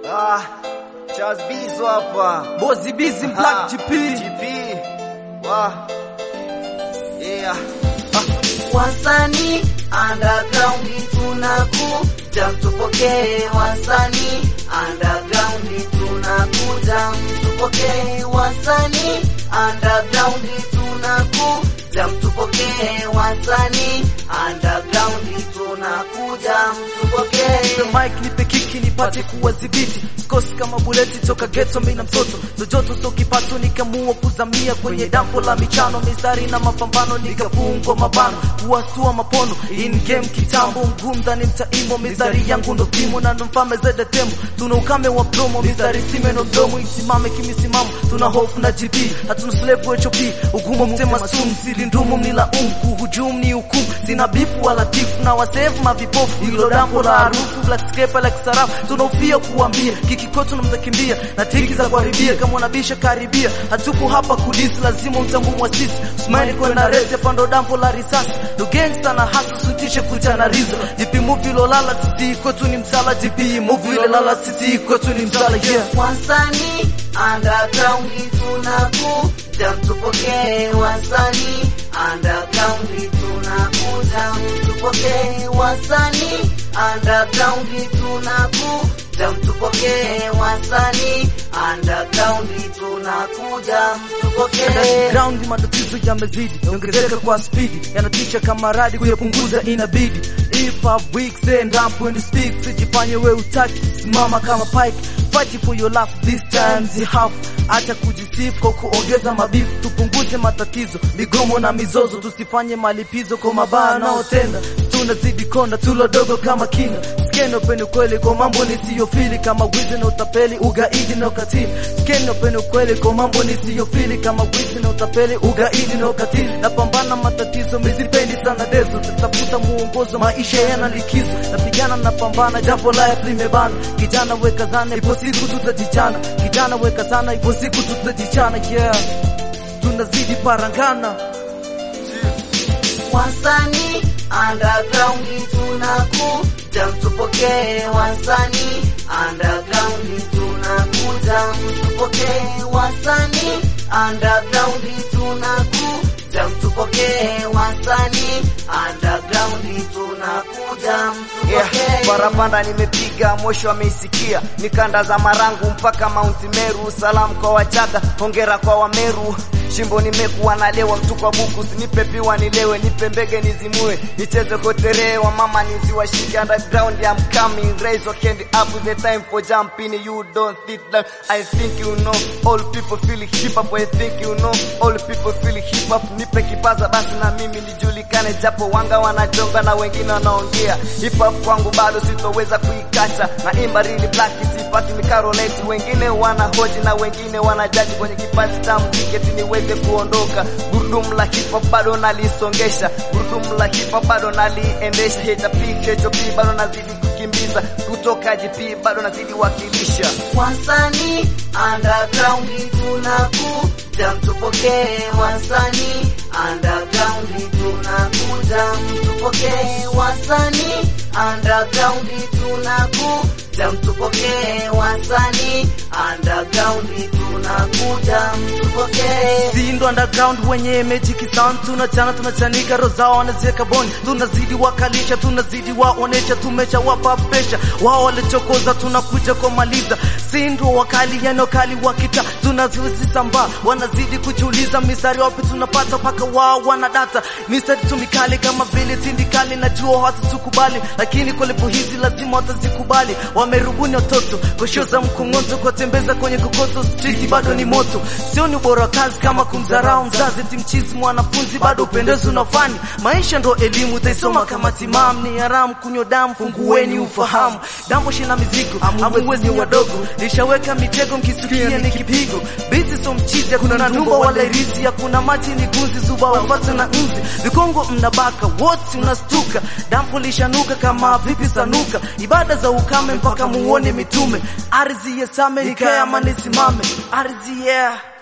Ah, Charles Bizo hapa. Bozi Busy Black GP. GP. Wah. Yeah. Wasanii underground tunakuja, mtupokee. Wasanii underground tunakuja, mtupokee. Wasanii underground tunakuja, mtupokee. Wasanii underground tunakuja, mtupokee. Nipe mic nipe kiki nipate kuwadhibiti sikosi kama buleti toka ghetto mimi na mtoto zojoto so kipato nikamua kuzamia kwenye dampo la michano mistari na mapambano nikafungwa mabano kuwastua mapono in game kitambo mgumda ni mtaimo mistari yangu ndo vimo na ndo mfalme zede temo tuna ukame wa promo mistari sime no mdomo isimame kimisimamo tuna hofu na GP hatuna slave HOP ugumu mtema sumu siri ndumu mnilaumu kuhujumu ni hukumu sina bifu wala tifu na wasevu mavipofu hilo dampo la harufu black scraper like sarafu tunaofia kuambia kikikoto na mtakimbia na tiki za kuharibia kama unabisha karibia hatupo hapa kudisi lazima mtambu mwasisi usmani kwenda resi pando dampo la risasi ndo gangsta na hasa sutishe kutana rizo jipi movie lolala sisi kwetu ni msala jipi movie lolala sisi kwetu ni msala yeah Wasanii underground tunakuja, mtupokee. Wasanii underground tunakuja, mtupokee. Wasanii underground tunakuja, mtupokee. Wasanii underground tunakuja, mtupokee. ground matatizo yamezidi ongezeka kwa spidi yanatisha kama radi kuyapunguza inabidi if I weak stand up when you speak sijifanye we utaki simama kama pike fight for your life this time you have acha kujisifu kwa kuongeza mabifu tupunguze matatizo migomo na mizozo tusifanye malipizo kwa mabaya naotenda tunazidi konda tulodogo kama kina skeno peni kweli kwa mambo nisiyofili kama wizi na utapeli ugaidi na ukatili skeno peni kweli kwa mambo nisiyofili kama wizi na utapeli ugaidi na ukatili napambana matatizo mizipendi sana dezo tatafuta muongozo maisha yana likizo napigana napambana jambo la limebana kijana weka zana ipo siku tutajichana kijana weka sana ipo siku tutajichana yeah tunazidi parangana Wasanii underground tunakuja, mtupokee. Wasanii underground tunakuja, mtupokee. Wasanii underground tunakuja, mtupokee. Wasanii underground tunakuja, Yeah, mtupokee. barabanda nimepiga mwisho ameisikia nikanda za marangu mpaka Mount Meru. Salamu kwa Wachaga, hongera kwa Wameru. Shimbo nimekuwa nalewa mtu kwa buku, sinipe piwa nilewe, nipe mbege nizimue, nicheze kotere wa mama niziwashike underground. I'm coming, raise your hand up with the time for jumping. You don't sit down. I think you know all people feel hip hop. I think you know all people feel hip hop. Nipe kipaza basi na mimi nijulikane, japo wanga wanajonga na wengine wanaongea hip hop kwangu bado sitoweza kuikata na imba really black sipati mikaroleti wengine wanahoji na wengine wanajaji kwenye kipaji cha muziki eti niweze kuondoka gurudumu la hip hop bado nalisongesha gurudumu la hip hop bado naliendesha HP HOP bado nazidi kukimbiza kutoka GP bado nazidi wakilisha Wasanii underground tunakuja, mtupokee. Wasanii underground tunakuja, mtupokee. Wasanii underground tunakuja, mtupokee. Wasanii underground tunakuja, mtupokee. Sindo underground wenye magic sound tunachana tunachanika rozao wanaziweka boni tunazidi wakalisha tunazidi waonesha tumeshawapa pesha wao walichokoza tunakuja kumaliza sindo wakali yani wakali wakita tunazisambaa wanazidi kujiuliza mistari wapi tunapata mpaka wao wanadata mistari tumikali kama vile tindikali najua hawatatukubali lakini kwa lepo hizi lazima watazikubali wamerubuni watoto koshoza mkongoto kuwatembeza kwenye kokoto street bado ni moto sio ni ubora wa kazi kama kumdharau mzazi timchizi mwanafunzi bado upendezi unafani maisha ndo elimu utaisoma kama timam ni haramu kunywa damu fungueni ufahamu dambo shina mizigo amuwezi wadogo lishaweka mitego mkisikia ni kipigo bizi so mchizi kuna numba wala irisi hakuna maji ni gunzi zuba wapata na nzi vikongo mnabaka wote unastuka dampo lishanuka kama vipi sanuka ibada za ukame mpaka muone mitume ardhi yesame nikae ama nisimame ardhi yeah